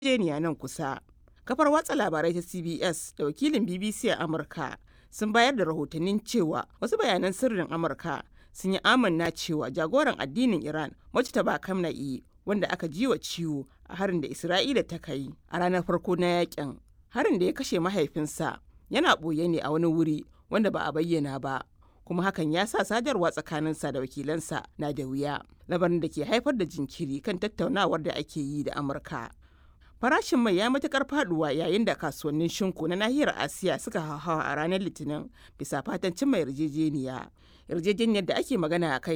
yarjejeniya nan kusa. Kafar watsa labarai ta CBS da wakilin BBC a Amurka sun bayar da rahotannin cewa wasu bayanan sirrin Amurka sun yi amanna cewa jagoran addinin Iran Mujtaba Kamna'i wanda aka ji wa ciwo a harin da Isra'ila ta kai a ranar farko na yakin. Harin da ya kashe mahaifinsa yana ɓoye ne a wani wuri wanda ba a bayyana ba. kuma hakan ya sa sadarwa tsakaninsa da wakilansa na da wuya labarin da ke haifar da jinkiri kan tattaunawar da ake yi da amurka farashin mai ya matukar faduwa yayin da kasuwannin shinku na nahiyar asiya suka hauhawa a ranar litinin bisa fatan cimma yarjejeniya yarjejeniyar da ake magana a kai